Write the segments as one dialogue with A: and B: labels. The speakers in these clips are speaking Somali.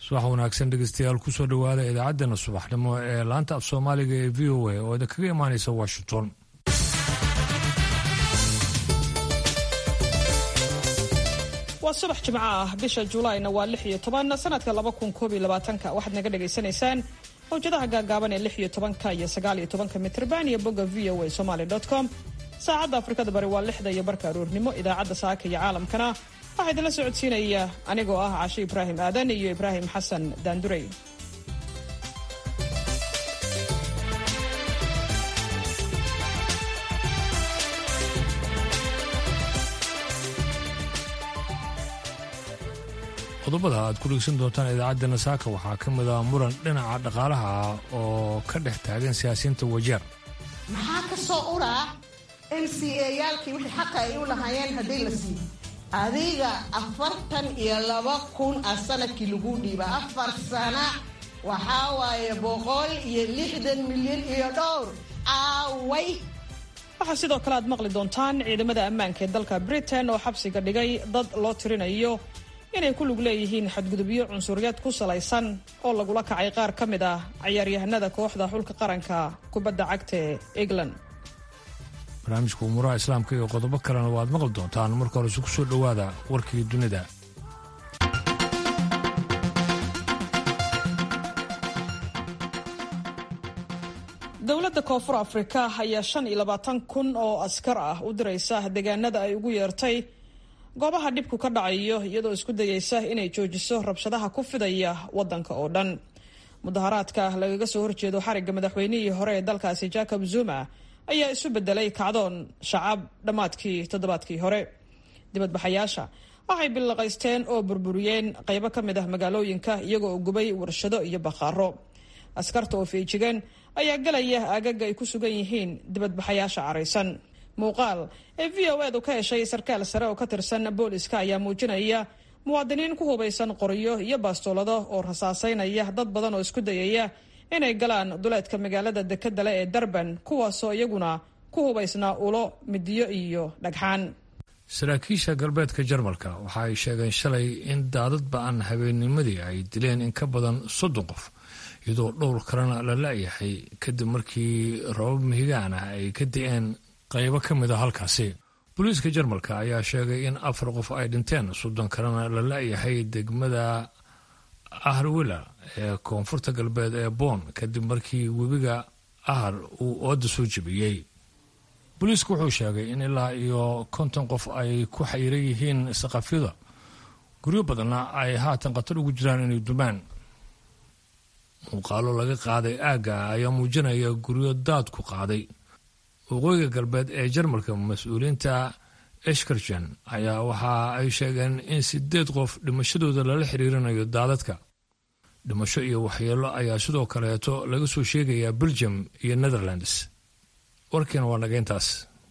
A: subax wanaagsan dhegeystayaal kusoo dhowaada idaacaddeenna subaxnimo ee laanta af soomaaliga ee v o a oo idinkaga imaanaysa washington
B: waa subax jimco ah bisha julaayna waa lix iyo toban sanadka laba kun koob iyo labaatanka waxaad naga dhagaysanaysaan mawjadaha gaagaaban ee lix iyo tobanka iyo sagaal iyo tobanka mitrban iyo bogga v o a somaly com saacadda afrikada bari waa lixda iyo barka aroornimo idaacadda saaka iyo caalamkana waxaa idinla socodsiinaya anigoo ah cashe ibraahim aadan iyo ibraahim xasan daandurey
A: qodobada aad ku dhegeysan doontaan idaacaddeenna saaka waxaa ka mid ah muran dhinaca dhaqaalaha ah oo ka dhex taagan siyaasiyiinta wajeer
C: maxaa ka soo uraa m c a yaalkii wixii xaqa ay u lahaayeen haddii la siiyo adiga afartan iyo laba kun a sanadkii lagu dhiiba afar sana waxaa waaye boqol iyo lixdan milyan iyo dhowr aaway
B: waxaa sidoo kale aad maqli doontaan ciidamada ammaanka ee dalka britain oo xabsiga dhigay dad loo tirinayo inay ku lug leeyihiin xadgudubyo cunsuriyad ku salaysan oo lagula kacay qaar ka mid ah cayaaryahanada kooxda xulka qaranka kubadda cagta ee england
A: barnaamijka umuuraha islaamka iyo qodobo kalena waad maqli doontaan marka horese ku soo dhowaada warkii dunida
B: dowladda koonfur afrika ayaa shan iyo labaatan kun oo askar ah u diraysa deegaanada ay ugu yeertay goobaha dhibku ka dhacayo iyadoo isku dayeysa inay joojiso rabshadaha ku fidaya wadanka oo dhan mudaharaadka lagaga soo horjeedo xarigga madaxweynihii hore ee dalkaasi jacob zuma ayaa isu bedelay kacdoon shacab dhammaadkii toddobaadkii hore dibadbaxayaasha waxay billaqaysteen oo burburiyeen qaybo ka mid ah magaalooyinka iyagoo gubay warshado iyo bakhaaro askarta oo feejigan ayaa galaya aagaga ay ku sugan yihiin dibadbaxayaasha caraysan muuqaal ee v o edu ka heshay sarkaal sare oo ka tirsan booliska ayaa muujinaya muwaadiniin ku hubaysan qoryo iyo baastoolado oo rasaasaynaya dad badan oo isku dayaya inay galaan duleedka magaalada dekedale ee darban kuwaasoo iyaguna ku hubaysnaa ulo midiyo iyo dhagxaan
A: saraakiisha galbeedka jarmalka waxa ay sheegeen shalay in daadad ba-an habeennimadii ay dileen in ka badan soddon qof iyadoo dhowr kalena la la-yahay kadib markii rabab mihigaan ah ay ka di-een qaybo ka mid a halkaasi booliiska jarmalka ayaa sheegay in afar qof ay dhinteen soddon kalena la la-yahay degmada aharwila ee koonfurta galbeed ee boon kadib markii webiga ahar uu ooda soo jebiyey booliisku wuxuu sheegay in ilaa iyo konton qof ay ku xayiran yihiin saqafyada guryo badanna ay haatan khatar ugu jiraan inay dumaan muuqaalo laga qaaday aagga ayaa muujinaya guryo daadku qaaday waqooyiga galbeed ee jarmalka mas-uuliyiinta eshkarjan ayaa waxa ay sheegeen in sideed qof dhimashadooda lala xiriirinayo daadadka dhimasho iyo waxyeelo ayaa sidoo kaleeto laga soo sheegayaa belgium iyo netherlands warkiina waa nageyntaas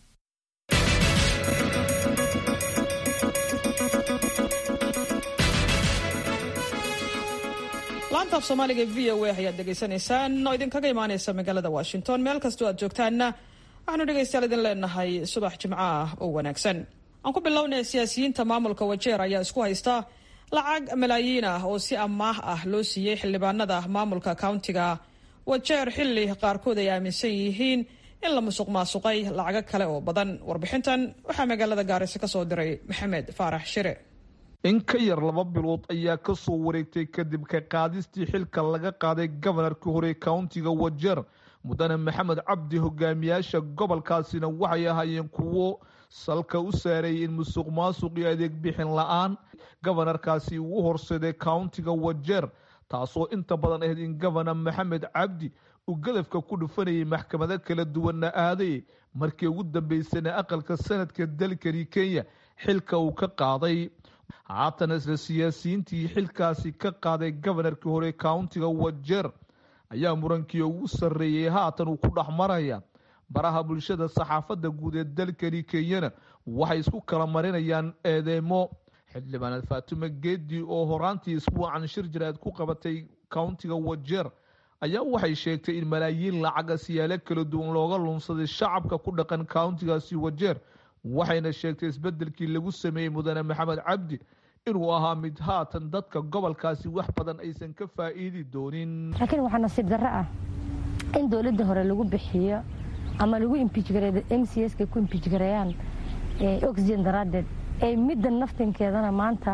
B: laanta af soomaaliga v o a ayaad dhegaysanaysaan oo idinkaga imaaneysa magaalada washington meel kastoo aad joogtaanna waxaanu dhegaystayaal idin leenahay subax jimco ah oo wanaagsan aan ku bilownay siyaasiyiinta maamulka wajeer ayaa isku haysta lacag malaayiin ah oo si amaah ah loo siiyey xildhibaanada maamulka countiga wajeer xilli qaarkood ay aaminsan yihiin in la musuq maasuqay lacago kale oo badan warbixintan waxaa magaalada gaarisa kasoo diray maxamed faarax shire
D: in ka yar laba bilood ayaa ka soo wareegtay kadib ka qaadistii xilka laga qaaday gobanarkii hore countiga wajeer mudane maxamed cabdi hogaamiyaasha gobolkaasina waxay ahaayeen kuwo salka u saareeyay in musuq maasuq iyo adeeg bixin la-aan gobanarkaasi uu horseeday countiga wajeer taasoo inta badan ahayd in gobana maxamed cabdi uu gadafka ku dhufanayay maxkamado kala duwanna aaday markii ugu dambeysana aqalka sanadka dalkani kenya xilka uu ka qaaday haatan isla siyaasiyiintii xilkaasi ka qaaday gobanarkii hore countiga wajeer ayaa murankii ugu sarreeyey haatan uu ku dhex maraya baraha bulshada saxaafadda guud ee dalkani kenyana waxay isku kala marinayaan eedeemo xildhibaaneed faatimo geedi oo horaantii isbuucan shir jiraad ku qabatay countiga wajeer ayaa waxay sheegtay in malaayiin lacaga siyaalo kala duwan looga lunsaday shacabka ku dhaqan countigaasi wajeer waxayna sheegtay isbedelkii lagu sameeyey mudane maxamed cabdi inuu ahaa mid haatan dadka gobolkaasi wax badan aysan ka faa'iidi doonin
E: laakiin waxaa nasiib darro ah in dowladda hore lagu bixiyo ama lagu imbijgareeyo m c s ka ku imbijgareeyaan oxygen daraaddeed ee midda naftinkeedana maanta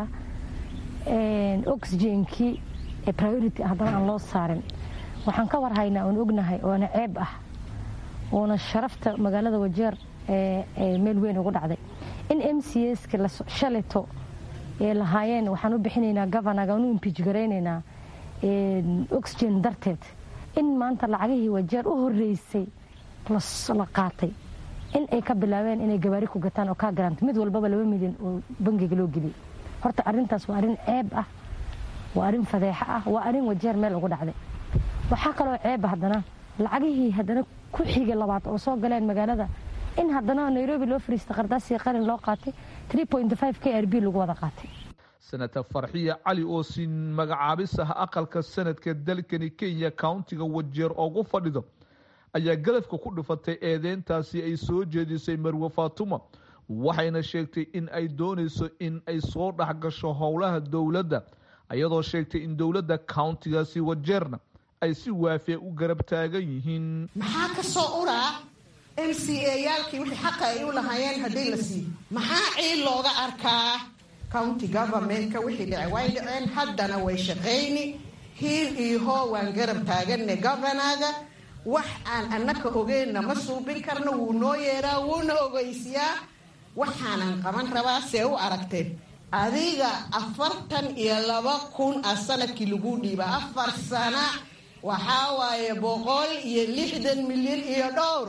E: oxygenkii priority haddana aan loo saarin waxaan ka warhaynaa oon ognahay oona ceeb ah oona sharafta magaalada wajeer meel weyn ugu dhacday in m c s ka shalito ee lahaayeen waxaan u bixinaynaa governaga aan u imbijgaraynaynaa oxygen darteed in maanta lacagihii wajeer u horeysay la qaatay in ay ka bilaabeen inay gabaari ku gataan oo kaa garaanta mid walbaba laba milyan oo bangiga loo geliyay horta arrintaas waa arrin ceeb ah waa arrin fadeexo ah waa arrin wajeer meel ugu dhacday waxaa kaloo ceeb haddana lacagihii haddana ku xigay labaad oo soo galeen magaalada in haddana nairobi loo fariista qardaasii qalin loo qaatay k r b lagu wada qaatay
D: senator farxiya cali oo siin magacaabis ah aqalka sanadka dalkani kenya countiga wajeer oogu fadhido ayaa gadafka ku dhufatay eedeyntaasi ay soo jeedisay marwe faatuma waxayna sheegtay in ay doonayso in ay soo dhexgasho howlaha dowladda iyadoo sheegtay in dowladda countigaasi wajeerna ay si waafiya u garab taagan yihiin
C: maxaa ka soo uraa m c a yaalkii wixii xaqa ay u lahaayeen haddii la siiyo maxaa ciil looga arkaa county governmentka wixii dhece way dhaceen haddana way shaqayni hiil iyo hoo waan garab taaganne governaga wax aan annaka ogeynna ma suubin karno wuu noo yeeraa wuuna ogeysiyaa waxaanan qaban rabaa see u aragteen adiga afartan iyo laba kun a sanadkii lagu dhiiba afar sana waxaa waaye boqol iyo lixdan milyan iyo dhowr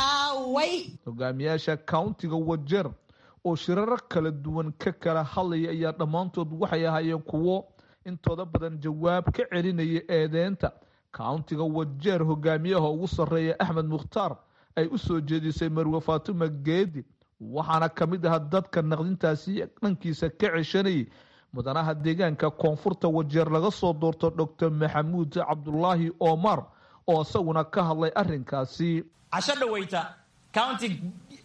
C: aaway
D: hogaamiyaasha countiga wajeer oo shiraro kala duwan ka kala hadlaya ayaa dhammaantood waxay ahaayeen kuwo intooda badan jawaab ka celinaya eedeynta countiga wajeer hogaamiyaha ugu sarreeya axmed mukhtaar ay u soo jeedisay marwe faatuma geedi waxaana ka mid ah dadka naqdintaasi dhankiisa ka ceshanayay mudanaha deegaanka koonfurta wajeer laga soo doorto doctor maxamuud cabdulaahi omar oo isaguna ka hadlay arinkaasi
F: casho dhaweyta county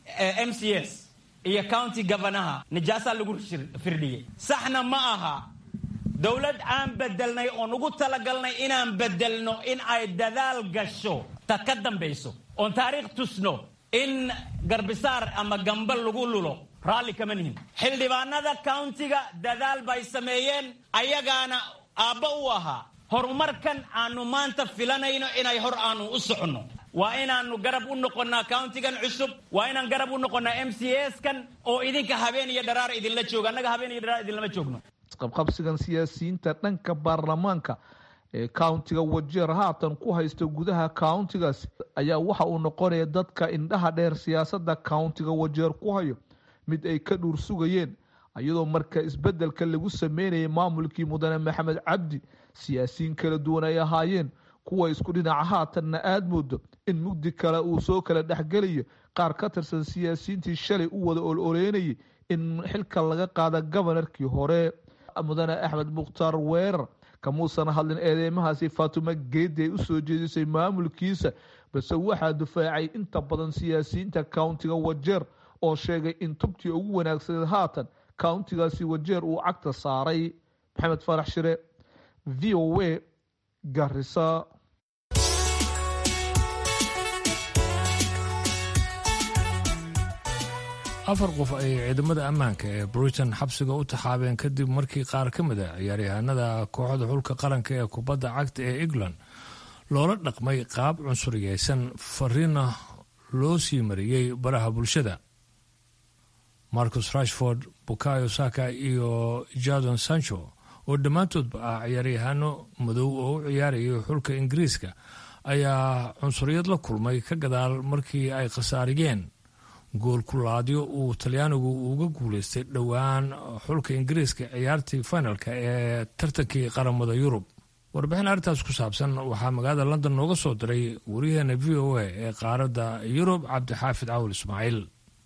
F: m c s iyo county governaha nijaasaa lagu firdhiyey saxna ma aha dowlad aan bedelnay oon ugu talagalnay inaan bedelno in ay dadaal gasho ta ka dambayso oon taariikh tusno in garbisaar ama gambal lagu lulo raalli kama nihin xildhibaanada countiga dadaal bay sameeyeen ayagaana aabba u ahaa horumarkan aanu maanta filanayno inay hor aanu u soconno waa inaanu garab u noqonnaa countigan cusub waa inaan garab u noqonnaa m c s kan oo idinka habeen iyo dharaar idinla jooga annaga habeen iyo dharaar idinlama joogno
D: qabqabsigan siyaasiyiinta dhanka baarlamaanka ee countiga wajeer haatan ku haysta gudaha countigaasi ayaa waxa uu noqonaya dadka indhaha dheer siyaasadda countiga wajeer ku hayo mid ay ka dhuur sugayeen iyadoo marka isbedelka lagu sameynayay maamulkii mudane maxamed cabdi siyaasiyiin kala duwan ay ahaayeen kuwa isku dhinaca haatanna aada moodo in mugdi kale uu soo kala dhexgelayo qaar ka tirsan siyaasiyiintii shalay u wada ololeynayay in xilka laga qaada gobanarkii hore mudane axmed mukhtaar weerar kamuusan hadlin eedeymahaasi faatuma geedi ay usoo jeedisay maamulkiisa balse waxaa difaacay inta badan siyaasiyiinta countiga wajeer oo sheegay in tubtii ugu wanaagsaneed haatan countigaasi wajeer uu cagta saaray maxamed farax shire v o a garisa
A: afar qof ayay ciidamada ammaanka ee britain xabsiga u taxaabeen kadib markii qaar ka mid a ciyaaryahanada kooxda xulka qaranka ee kubadda cagta ee england loola dhaqmay qaab cunsuriyeysan fariina loo sii mariyey baraha bulshada marcus rashford bukayo saka iyo jadon sancho oo dhammaantoodba ah ciyaaryahano madow oo u ciyaarayay xulka ingiriiska ayaa cunsuriyad la kulmay ka gadaal markii ay khasaariyeen gool kulaadyo uu talyaanigu uga guuleystay dhowaan xulka ingiriiska ciyaartii finalka ee tartankii qaramada yurub warbixin arrintaas ku saabsan waxaa magaalada london nooga soo diray wariyaheena v o a ee qaaradda yurub cabdixaafid cawil ismaaciil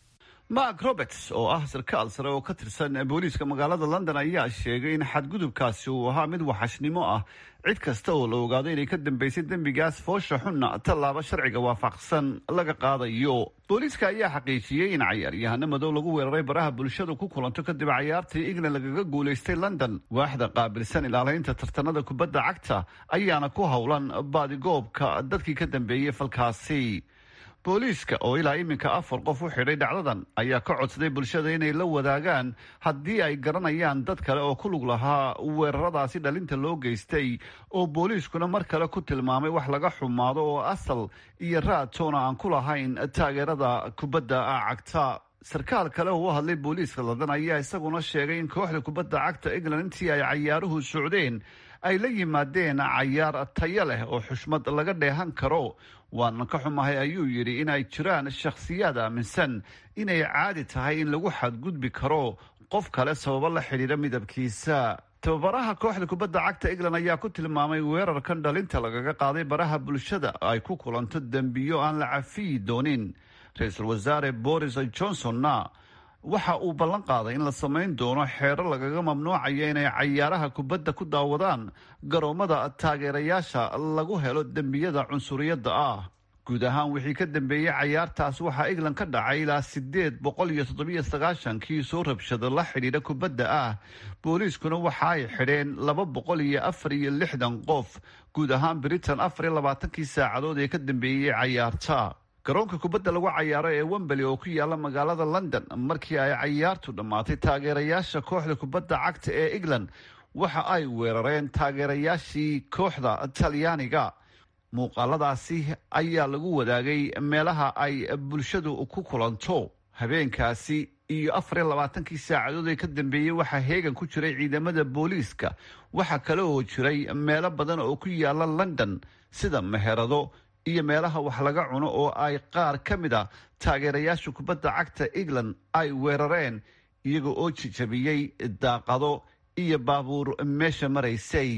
G: mark roberts oo ah sarkaal sare oo ka tirsan booliiska magaalada london ayaa sheegay in xadgudubkaasi uu ahaa mid waxashnimo ah cid kasta oo la ogaado inay ka dambeysay dembigaas foosha xunna tallaabo sharciga waafaqsan laga qaadayo booliiska ayaa xaqiijiyey in cayaaryahano madow lagu weeraray baraha bulshadu ku kulanto kadib cayaartii england lagaga guulaystay london waaxda qaabilsan ilaalaynta tartanada kubadda cagta ayaana ku howlan baadigoobka dadkii ka dambeeyey falkaasi booliiska oo ilaa iminka afar qof u xidhay dhacdadan ayaa ka codsaday bulshada inay la wadaagaan haddii ay garanayaan dad kale oo ku lug lahaa weeraradaasi dhalinta loo geystay oo booliiskuna mar kale ku tilmaamay wax laga xumaado oo asal iyo raadtoona aan ku lahayn taageerada kubadda cagta sarkaal kale oo u hadlay booliiska london ayaa isaguna sheegay in kooxda kubadda cagta england intii ay cayaaruhu socdeen ay la yimaadeen cayaar tayo leh oo xushmad laga dheehan karo waanan ka xumahay ayuu yidhi in ay jiraan shakhsiyaad aaminsan inay caadi tahay in lagu xadgudbi karo qof kale sababo la xidhiidha midabkiisa tababaraha kooxda kubadda cagta england ayaa ku tilmaamay weerarkan dhalinta lagaga qaaday baraha bulshada ay ku kulanto dembiyo aan la cafiyi doonin ra-iisul wasaare boris johnsonna waxa uu ballan qaaday in la samayn doono xeero lagaga mamnuucayo inay cayaaraha kubadda ku daawadaan garoomada taageerayaasha lagu helo dembiyada cunsuriyadda ah guud ahaan wixii ka dambeeyey cayaartaas waxaa england ka dhacay ilaa sideed boqol iyo toddobiyo sagaashankii soo rabshado la xidhiidha kubadda ah booliiskuna waxa ay xidheen laba boqol iyo afar iyo lixdan qof guud ahaan britain afar iyo labaatankii saacadood ee ka dambeeyey cayaarta garoonka kubadda lagu cayaaro ee wembeli oo ku yaala magaalada london markii ay cayaartu dhammaatay taageerayaasha kooxda kubadda cagta ee england waxa ay weerareen taageerayaashii kooxda talyaaniga muuqaaladaasi ayaa lagu wadaagay meelaha ay bulshadu ku kulanto habeenkaasi iyo afar iyo labaatankii saacadood ee ka dambeeyey waxaa heegan ku jiray ciidamada booliiska waxaa kale oo jiray meelo badan oo ku yaala london sida meherado iyo meelaha wax laga cuno oo ay qaar ka mid a taageerayaasha kubadda cagta england ay weerareen iyaga oo jijabiyey daaqado iyo baabuur meesha maraysay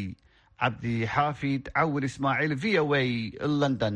G: cabdixaafid cawil ismaaciil v o a london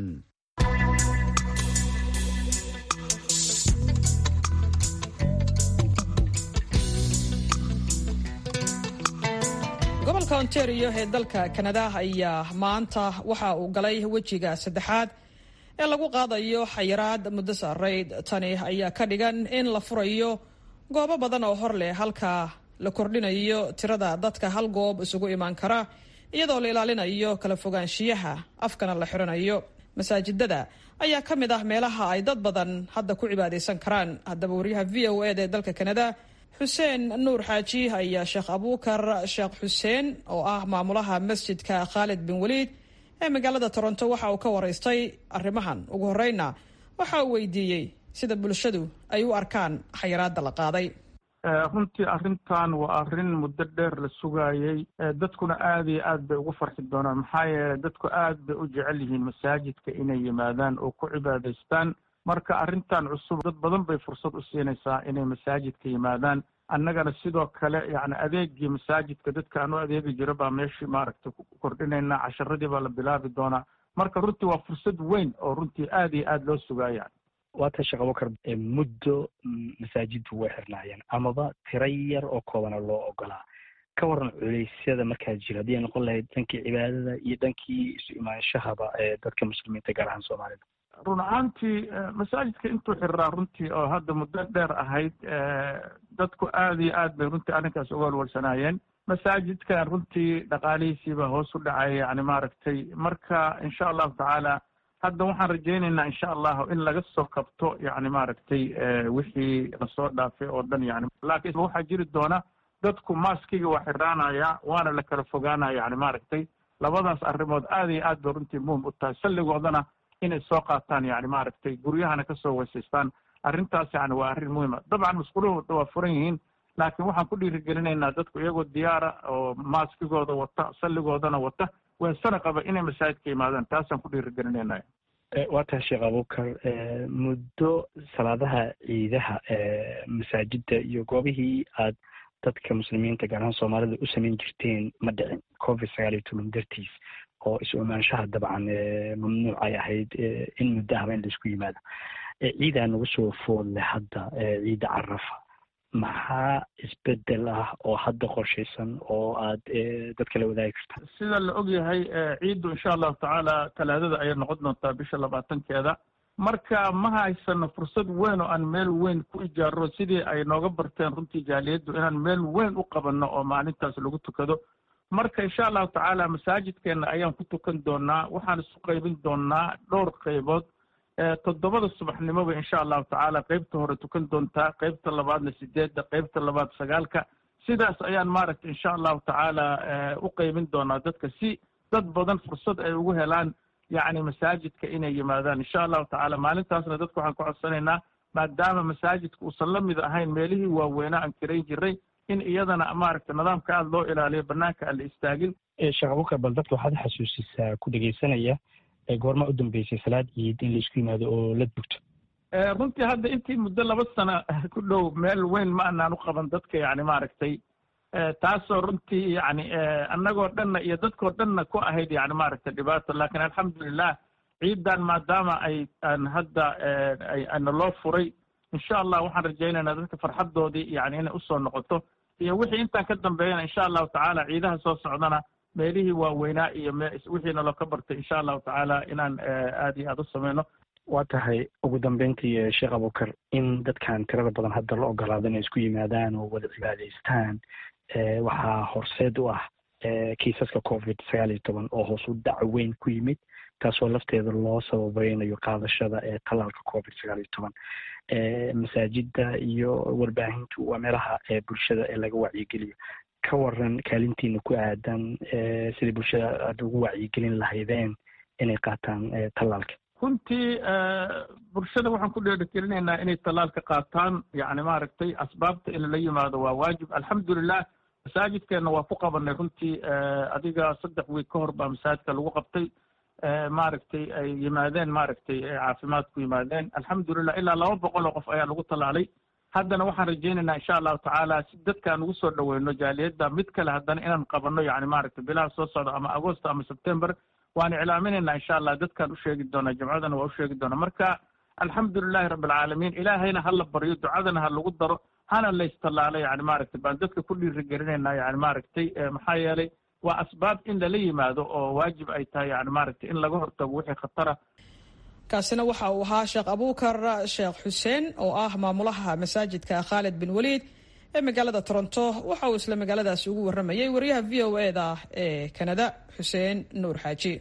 B: gobolka ontario ee dalka kanada ayaa maanta waxa uu galay wejiga saddexaad ee lagu qaadayo xayiraad muddo saarayd tani ayaa ka dhigan in la furayo goobo badan oo hor leh halka la kordhinayo tirada dadka hal goob isugu imaan kara iyadoo la ilaalinayo kala fogaanshiyaha afkana la xiranayo masaajidada ayaa ka mid ah meelaha ay dad badan hadda ku cibaadaysan karaan haddaba wariyaha v o eda ee dalka kanada xuseen nuur xaaji ayaa sheekh abuukar sheekh xuseen oo ah maamulaha masjidka khaalid bin waliid ee magaalada toronto waxa uu ka waraystay arrimahan ugu horeyna waxa uu weydiiyey sida bulshadu ay u arkaan xayiraada la qaaday
H: runtii arrintan waa arrin muddo dheer la sugaayey dadkuna aada iyo aad bay ugu farxi doonaan maxaa yeelay dadku aad bay u jecel yihiin masaajidka inay yimaadaan oo ku cibaadaystaan marka arrintan cusub dad badan bay fursad u siinaysaa inay masaajidka yimaadaan annagana sidoo kale yacni adeegii masaajidka dadka aan u adeegi jiro baa meeshii maaragtay ku kordhinaynaa casharadii baa la bilaabi doonaa marka runtii waa fursad weyn oo runtii aada iyo aada loo sugaaya
I: waata sheekh abubakar muddo masaajiddu way xirnaayeen amaba tiro yar oo koobana loo ogolaa ka waran culeysyada markaa jira haddii ay noqon lahayd dhankii cibaadada iyo dhankii isu imaanshahaba ee dadka muslimiinta gaar ahaan soomaalida
H: run ahaantii masaajidka intuu xiriraa runtii oo hadda muddo dheer ahayd dadku aada iyo aad bay runtii arrinkaas uga walwalsanaayeen masaajidkan runtii dhaqaalihiisiiba hoos u dhacay yani maaragtay marka insha allahu tacaala hadda waxaan rajaynaynaa insha allahu in laga soo kabto yani maaragtay wixii lasoo dhaafay oo dhan yani laakiin waxaa jiri doona dadku maaskiga waa xiraanaya waana la kala fogaanaya yani maaragtay labadaas arrimood aada iyo aad bay runtii muhim u tahay salligoodana inay soo qaataan yani maaragtay guryahana kasoo weysaystaan arrintaas yani waa arrin muhima dabcan masquuluhu waa furan yihiin laakiin waxaan ku dhiirigelinaynaa dadku iyagoo diyaara oo maaskigooda wata salligoodana wata weensana qaba inay masaajidka yimaadaan taasaan ku dhiirigelinayna
I: waa tahay sheekh abubakar muddo salaadaha ciidaha masaajidda iyo goobihii aad dadka muslimiinta gaar ahaan soomaalida u samayn jirteen ma dhicin covid sagaal iyo toban dartiis oo isu imaanshaha dabcan mamnuuc ay ahayd in muddo ahaba in laisku yimaado ciidaa nagu soo foodle hadda ciidda carafa maxaa isbedel ah oo hadda qorshaysan oo aad dadka la wadaagi karta
H: sida la ogyahay ciiddu insha allahu tacaala talaadada ayay noqon doontaa bisha labaatankeeda marka ma haysano fursad weyn oo aan meel weyn ku ijaarro sidii ay nooga barteen runtii jaaliyaddu inaan meel weyn u qabanno oo maalintaas lagu tukado marka insha allahu tacaala masaajidkeena ayaan ku tukan doonaa waxaan isu qaybin doonaa dhowr qaybood toddobada subaxnimoba insha allahu tacaala qeybta hore tukan doontaa qeybta labaadna sideedda qeybta labaad sagaalka sidaas ayaan maaragtay insha allahu tacaala u qaybin doonaa dadka si dad badan fursad ay ugu helaan yacni masaajidka inay yimaadaan insha allahu tacaala maalintaasna dadku waxaan ku codsanaynaa maadaama masaajidka uusan la mid ahayn meelihii waaweynaa aan kirayn jiray in iyadana maaragtay nidaamka aada loo ilaaliyo banaanka aan la istaagin
I: sheekh abukar bal dadka waxaad xasuusisaa ku dhegeysanaya goorma u dambeysay salaad ciid in laisku yimaado oo la dugto
H: runtii hadda intii muddo laba sano ku dhow meel weyn ma anaan u qaban dadka yani maaragtay taasoo runtii yani annagoo dhanna iyo dadkoo dhanna ku ahayd yani maaragtay dhibaato lakin alxamdulilah ciidan maadaama ay aan hadda ana loo furay insha allah waxaan rajaynaynaa dadka farxaddoodii yani inay usoo noqoto iyo wixii intaan ka dambeeyana insha allahu tacaala ciidaha soo socdana meelihii waaweynaa iyo wixiina loo ka bartay insha allahu tacaala inaan aada iyo aada u sameyno
I: waa tahay ugu dambeyntii sheekh abukar in dadkan tirada badan hadda la ogolaado inay isku yimaadaan oo wada cibaadaystaan waxaa horseed u ah kiisaska covid sagaal iyo toban oo hoos u dhac weyn ku yimid taasoo lafteeda loo sababeynayo qaadashada ee tallaalka covid sagaal iyo toban masaajida iyo warbaahintu waa meelaha bulshada ee laga wacyigeliyo ka waran kaalintiina ku aadan sidai bulshada aada ugu wacyigelin lahaydeen inay qaataan tallaalka
H: runtii bulshada waxaan ku dheerigelinaynaa inay tallaalka qaataan yani maaragtay asbaabta in la yimaado waa waajib alxamdulilah masaajidkeenna waa ku qabanay runtii adiga saddex wiig ka hor baa masaajidka lagu qabtay maaragtay ay yimaadeen maaragtay caafimaad ku yimaadeen alxamdulilah ilaa laba boqol oo qof ayaa lagu tallaalay haddana waxaan rajaynaynaa insha allahu tacaala si dadkaan ugu soo dhaweyno jaaliyadda mid kale haddana inaan qabanno yani maaragtay bilaha soo socda ama agosto ama september waan iclaaminaynaa insha allah dadkaan u sheegi doonaa jamcadana waa u sheegi doonaa marka alxamdulilahi rabbi alcaalamiin ilaahayna ha la baryo ducadana ha lagu daro hana laystallaalo yani maaragtay baan dadka ku dhiirigelinaynaa yani maaragtay maxaa yeelay waa asbaab in lala yimaado oo waajib ay tahay yani maaragtay in laga hortago wixii khatara
B: kaasina waxa uu ahaa sheekh abuukar sheekh xuseen oo ah maamulaha masaajidka khaalid bin waliid ee magaalada toronto waxa uu isla magaaladaasi ugu warramayay wariyaha v o e da ee kanada xuseen nuur xaaji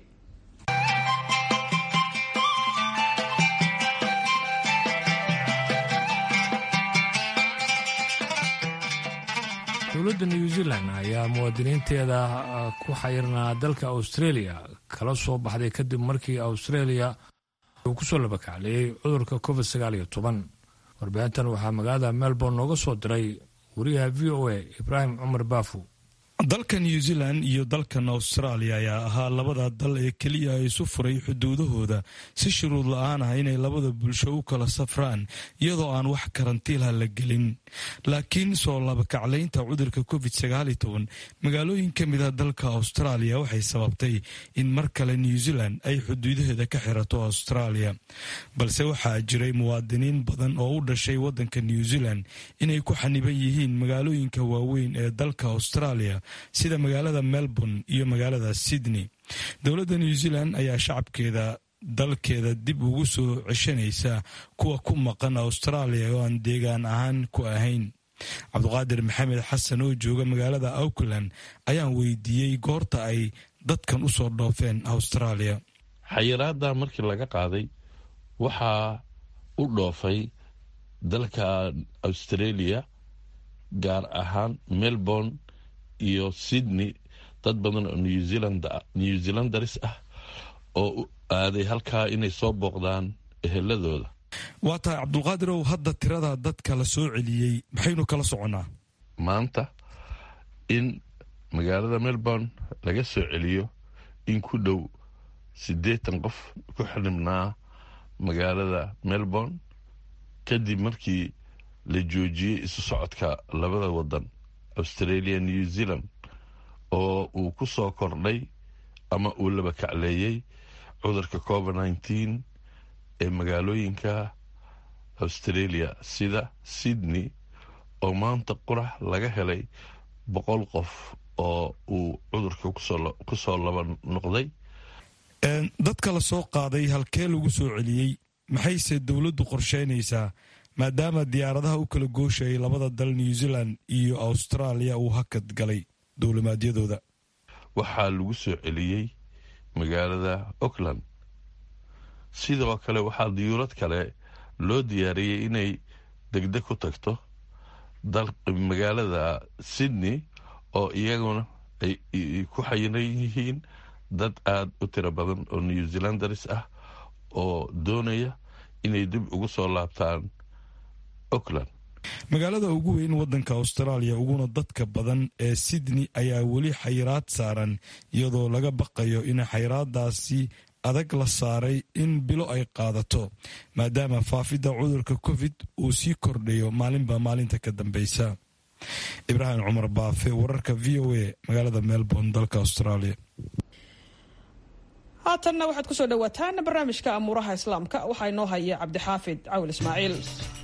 A: dowladda new zealand ayaa muwaadiniinteeda ku xayirnaa dalka australia kala soo baxday kadib markii australia uu kusoo labakacleeyey cudurka covid sagaal iyo toban warbaahintan waxaa magaalada melbourne nooga soo diray wariyaha v o a ibraahim cumar baafu
J: dalka new zealand iyo dalkan australia ayaa ahaa labada dal ee keliya isu furay xuduudahooda si shuruud la-aan ah inay labada bulsho u kala safraan iyadoo aan wax karantiilha la gelin laakiin soo labakaclaynta cudurka covid sagaaliyo toban magaalooyin ka mid a dalka australia waxay sababtay in mar kale new zealand ay xuduudaheeda ka xirato australia balse waxaa jiray muwaadiniin badan oo u dhashay wadanka new zealand inay ku xaniban yihiin magaalooyinka waaweyn ee dalka australia sida magaalada melbourne iyo magaalada sydney dowladda new zealand ayaa shacabkeeda dalkeeda dib ugu soo ceshanaysa kuwa ku maqan australia oo aan deegaan ahaan ku ahayn cabduqaadir maxamed xasan oo jooga magaalada auckland ayaan weydiiyey goorta ay dadkan usoo dhoofeen australia
K: xayiraada markii laga qaaday waxaa u dhoofay dalka australia gaar ahaan melbourne iyo sydney dad badan oo new zealandaris ah oo u aaday halkaa inay soo booqdaan eheladooda
J: waa tahay cabdulqaadirow hadda tirada dadka la soo celiyey maxaynu kala soconnaa
K: maanta in magaalada melbourne laga soo celiyo in ku dhow siddeetan qof ku xidhibnaa magaalada melbourne kadib markii la joojiyey isu socodka labada wadan australia new zealand oo uu ku soo kordhay ama uu laba kacleeyey cudurka covid nneteen ee magaalooyinka australia sida sydney oo maanta qurax laga helay boqol qof oo uu cudurka kusoo laba noqday
J: dadka la soo qaaday halkee lagu soo celiyey maxayse dowladdu qorsheynaysaa maadaama diyaaradaha u kala gooshayay labada dal new zealand iyo australia uu hakad galay dowlimaadyadooda
K: waxaa lagu soo celiyey magaalada auckland sidoo kale waxaa diyuurad kale loo diyaariyey inay degdeg ku tagto magaalada sydney oo iyaguna ay ku xayiran yihiin dad aada u tiro badan oo new zealandaris ah oo doonaya inay dib ugu soo laabtaan auckland
J: magaalada ugu weyn wadanka australia uguna dadka badan ee sydney ayaa weli xayiraad saaran iyadoo laga baqayo in xayiraadaasi adag la saaray in bilo ay qaadato maadaama faafidda cudurka covid uu sii kordhayo maalinba maalinta ka dambeysa ibraahim cumar baafe wararka v o a magaalada melbourne dalka australia
B: haatanna waxaad kusoo dhawaataan barnaamijka amuuraha islaamka waxaa inoo haya cabdixaafid cawil ismaaciil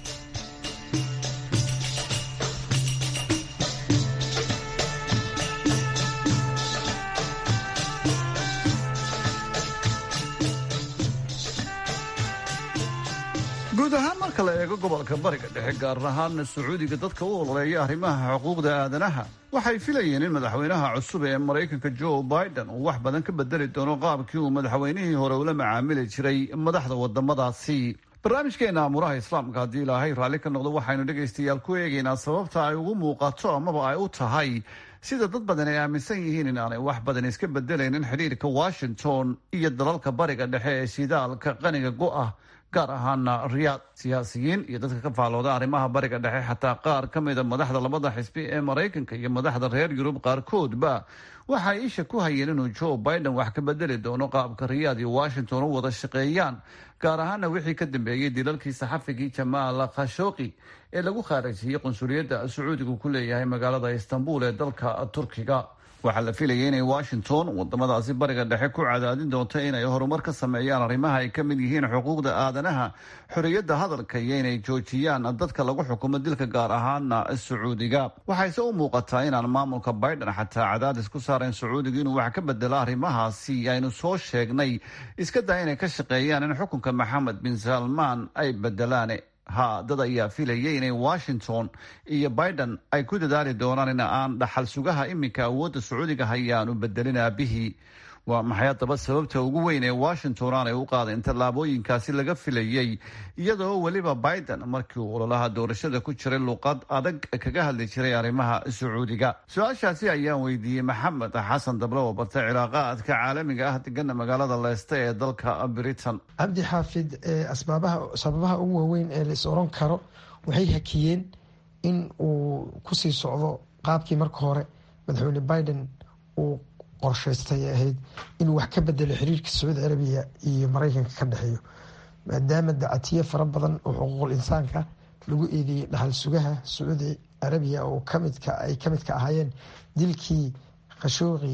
G: guud ahaan marka la eego gobolka bariga dhexe gaar ahaana sacuudiga dadka u ololeeya arrimaha xuquuqda aadanaha waxay filayeen in madaxweynaha cusub ee maraykanka joe biden uu wax badan ka bedeli doono qaabkii uu madaxweynihii hore ula macaamili jiray madaxda wadamadaasi barnaamijkeena amuuraha islaamka haddii ilaahay raalli ka noqdo waxaynu dhegaystayaal ku eegaynaa sababta ay ugu muuqato amaba ay u tahay sida dad badan ay aaminsan yihiin in aanay wax badan iska bedelaynin xidhiirka washington iyo dalalka bariga dhexe ee shidaalka qaniga go-ah gaar ahaana riyaad siyaasiyiin iyo dadka ka faalooda arrimaha bariga dhexe xataa qaar ka mida madaxda labada xisbi ee maraykanka iyo madaxda reer yurub qaarkoodba waxay isha ku hayeen inuu joe biden wax ka bedeli doono qaabka riyaad iyo washington u wada shaqeeyaan gaar ahaana wixii ka dambeeyey dilalkii saxafigii jamaal khashooqi ee lagu khaarajiyey qunsuliyadda sacuudigu ku leeyahay magaalada istanbul ee dalka turkiga waxaa la filayay inay washington wadamadaasi bariga dhexe ku cadaadin doonto inay horumar ka sameeyaan arrimaha ay ka mid yihiin xuquuqda aadanaha xorriyadda hadalka iyo inay joojiyaan dadka lagu xukumo dilka gaar ahaana sacuudiga waxayse u muuqataa inaan maamulka biden xataa cadaadis ku saarayn sacuudiga inuu wax ka bedelo arrimahaasi aynu soo sheegnay iska daa inay ka shaqeeyaan in xukunka maxamed bin salmaan ay bedelaan ha dad ayaa filayay inay washington iyo biden ay ku dadaali doonaan in aan dhaxal sugaha iminka awoodda sacuudiga hayaanu bedelin aabihii waa maxay haddaba sababta ugu weyn ee washington aanay u qaadeen tallaabooyinkaasi laga filayey iyadoo weliba biden markii uu ololaha doorashada ku jiray luuqad adag kaga hadli jiray arrimaha sacuudiga su-aashaasi ayaan weydiiyey maxamed xasan dable oo bartay cilaaqaadka caalamiga ah degana magaalada leeste ee dalka britain
L: cabdi xaafid asbaabaha sababaha ugu waaweyn ee lais oran karo waxay hakiyeen in uu kusii socdo qaabkii marka hore madaxweyne biden uu qorshaystay ahayd inuu wax ka bedelo xiriirka sacuudi carabiya iyo maraykanka ka dhexeeyo maadaama dacatiye fara badan oo xuquuqul insaanka lagu eedeeyey dhaxal sugaha sacuudi carabiya oo kamidka ay ka midka ahaayeen dilkii khashooqi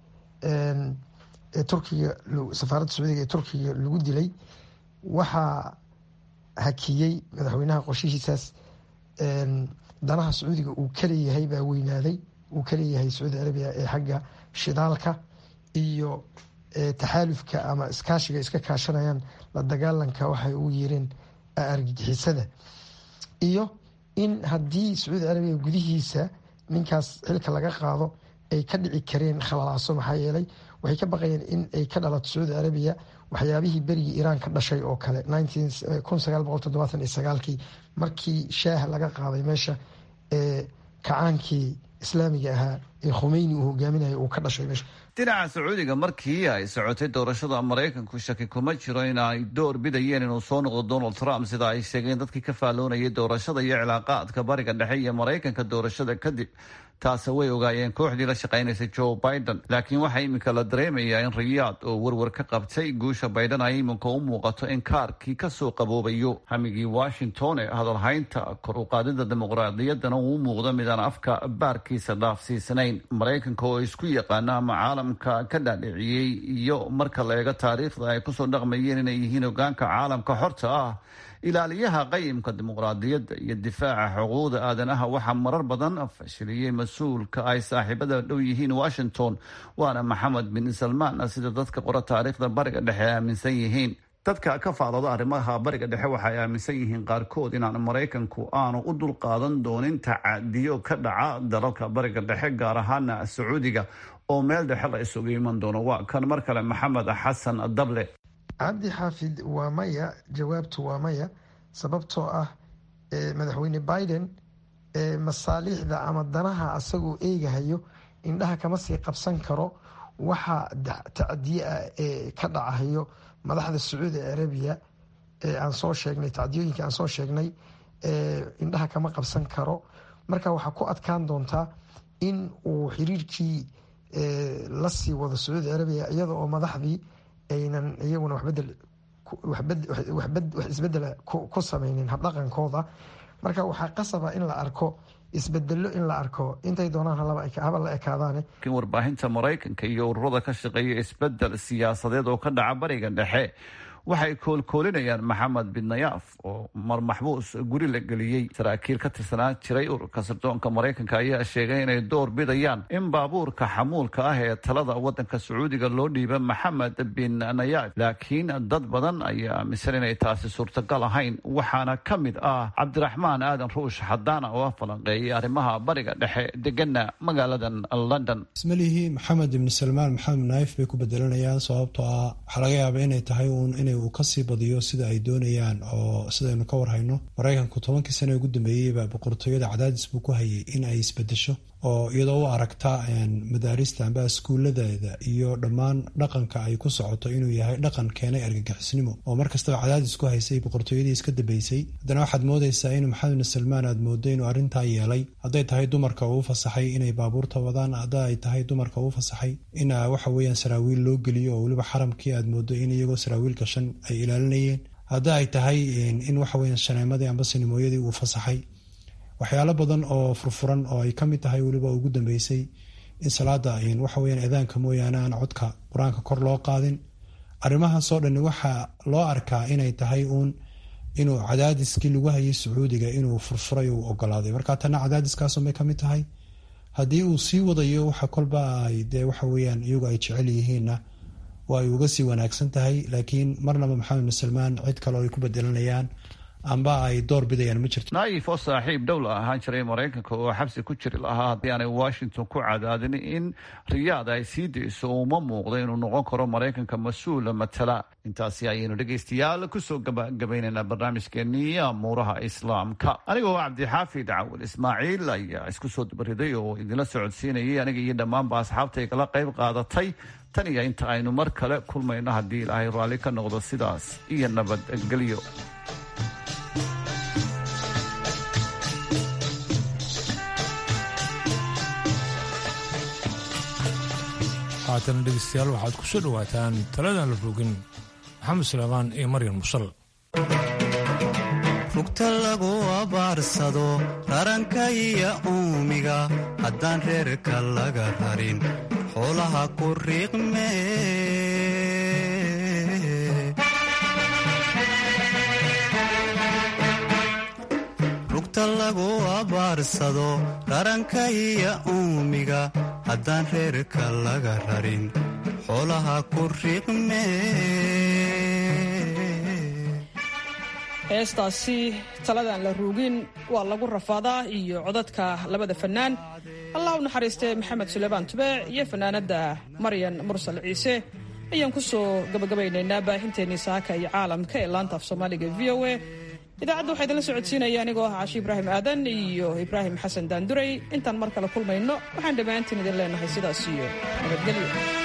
L: ee turkiga safaaradda sacuudiga ee turkiga lagu dilay waxaa hakiyey madaxweynaha qorshihiisaas danaha sacuudiga uu kaleeyahay baa weynaaday uu kaleeyahay sacuudi carabiya ee xagga shidaalka iyo taxaalufka ama iskaashiga iska kaashanayaan la dagaalanka waxay ugu yeereen argagixisada iyo in haddii sacuudi carabiya gudihiisa ninkaas xilka laga qaado ay ka dhici kareen khalalaaso maxaa yeelay waxay ka baqayeen in ay ka dhalato sacuudi carabiya waxyaabihii berigii iiraan ka dhashay oo kale kii markii shaaha laga qaaday meesha ee kacaankii islaamiga ahaa ee khumeyni uu hogaaminaya uu ka dhashay meesha
G: dhinaca sacuudiga markii ay socotay doorashada maraykanku shaki kuma jiro in ay door bidayeen inuu soo noqdo donald trump sida ay sheegeen dadkii ka faalloonayay doorashada iyo cilaaqaadka bariga dhexe iyo maraykanka doorashada kadib taase way ogaayeen kooxdii la shaqaynaysa joe biden laakiin waxaa iminka la dareemayaa in riyaad oo werwer ka qabtay guusha biden ay iminka u muuqato in kaarkii kasoo qaboobayo hamigii washington ee hadalhaynta kor u qaadida dimuqraadiyaddana uu muuqdo midaan afka baarkiisa dhaafsiisanayn maraykanka oo isku yaqaana ama caalamka ka dhaadhiciyey iyo marka la eego taariikhda ay kusoo dhaqmayeen inay yihiin hogaanka caalamka xorta ah ilaaliyaha qayimka dimuqraadiyadda iyo difaaca xuquuqda aadanaha waxaa marar badan fashiliyey mas-uulka ay saaxiibada dhow yihiin washington waana maxamed bin salmaan sida dadka qora taariikhda bariga dhexe ay aaminsan yihiin dadka ka faadooda arrimaha bariga dhexe waxay aaminsan yihiin qaarkood inaan maraykanku aanu u dulqaadan doonin tacadiyo ka dhaca dalalka bariga dhexe gaar ahaana sacuudiga oo meel dhexe la isugu iman doono waa kan mar kale maxamed xasan dable
L: cabdi xaafid waa maya jawaabtu waa maya sababtoo ah madaxweyne biden masaaliixda ama danaha asagoo eegahayo indhaha kama sii qabsan karo waxa tacdiye ah ee ka dhacahayo madaxda sacuudi arabiya ee aan soo sheegnay tacdiyooyinka aan soo sheegnay indhaha kama qabsan karo marka waxaa ku adkaan doontaa in uu xiriirkii la sii wado sacuudi arabiya iyada oo madaxdii aynan iyaguna wax isbedela ku sameynin habdhaqankooda marka waxaa qasaba in la arko isbedelo in la arko intay doonaan haba la ekaadaane
G: warbaahinta maraykanka iyo ururada ka shaqeeya isbedel siyaasadeed oo ka dhaca bariga dhexe waxay koolkoolinayaan maxamed bin nayaaf oo mar maxbuus guri la geliyey saraakiil ka tirsanaa jiray ururka sirdoonka maraykanka ayaa sheegay inay door bidayaan in baabuurka xamuulka ah ee talada wadanka sacuudiga loo dhiiba maxamed bin nayaaf laakiin dad badan ayaa aaminsan inay taasi suurtagal ahayn waxaana ka mid ah cabdiraxmaan aadan ruush xadaana oo ah falanqeeyay arrimaha bariga dhexe degana magaaladan london
M: ismalihii maxamed ibni salmaan maxamed naayif bay ku bedelanayaan sababtoo ah waxaa laga yaaba inay tahay uun in uu kasii badiyo sida ay doonayaan oo sidaynu ka warhayno maraykanku tobankii sano ugu dambeeyeyba boqortooyada cadaadis buu ku hayay in ay isbedesho oo iyadoo u aragta madaarista amba iskuuladeeda iyo dhammaan dhaqanka ay ku socoto inuu yahay dhaqan keenay argagixisnimo oo mar kastaba cadaadis ku haysay boqortooyadii iska dambeysay haddana waxaad moodaysaa in maxamed bin salmaan aad moodo inuu arrintaa yeelay hadday tahay dumarka uu fasaxay inay baabuurta wadaan hadda ay tahay dumarka uu fasaxay in waxa weeyaan saraawiil loo geliyo oo weliba xaramkii aad moodo in iyagoo saraawiil gashan ay ilaalinayeen hadda ay tahay in waxa weeyaan shaneemadii amba sinimooyadii uu fasaxay waxyaalo badan oo furfuran oo ay ka mid tahay weliba ugu dambeysay in salaada waxa weyaan eedaanka mooyaane aan codka qur-aanka kor loo qaadin arrimahaasoo dhani waxaa loo arkaa inay tahay uun inuu cadaadiskii lagu hayay sacuudiga inuu furfuray uu ogolaaday marka tana cadaadiskaasumay kamid tahay haddii uu sii wadayo waxa kolba ay dee waxa weyaan iyagu ay jecel yihiinna waa ay uga sii wanaagsan tahay laakiin marnaba maxamed bin salmaan cid kale oo ay ku bedelanayaan amba ay door bidayaan ma jirto
G: naayif oo saaxiib dhow la ahaan jiray maraykanka oo xabsi ku jiri lahaa haddii aanay washington ku cadaadin in riyaad ay sii dayso uma muuqdo inuu noqon karo maraykanka mas-uula matala intaasi ayaynu dhegaystayaal kusoo gabagabaynaynaa barnaamijkeenii amuuraha islaamka anigoo cabdixaafid cawil ismaaciil ayaa isku soo dabariday oo idinla socodsiinayay aniga iyo dhammaanba asxaabta igala qayb qaadatay tan iyo inta aynu mar kale kulmayno haddii ilaahay raalli ka noqdo sidaas iyo nabadgelyo
A: haatana dhegeystayaal waxaad ku soo dhowaataan taladan la rogin maxamed suleymaan iyo maryan musal
N: rugta lagu abaarsado raranka iyo uumiga haddaan reerka laga rarin xoolaha ku riiqme rugta lagu abaarsado raranka iyo uumiga haddaan reerka laga rarin xoolaha ku riiqme
B: heestaasi taladan la ruugin waa lagu rafaadaa iyo codadka labada fannaan allah u naxariistee maxamed suleymaan tubeec iyo fannaanadda maryan mursal ciise ayaan ku soo gabagabaynaynaa baahinteennii saaka iyo caalamka ee laanta af soomaaliga v o a idaacadda waxaa idinla socodsiinaya anigoo ah cashi ibraahim aadan iyo ibraahim xasan daanduray intaan mar kale kulmayno waxaan dhammaantiin idin leenahay sidaas iyo nabadgelyo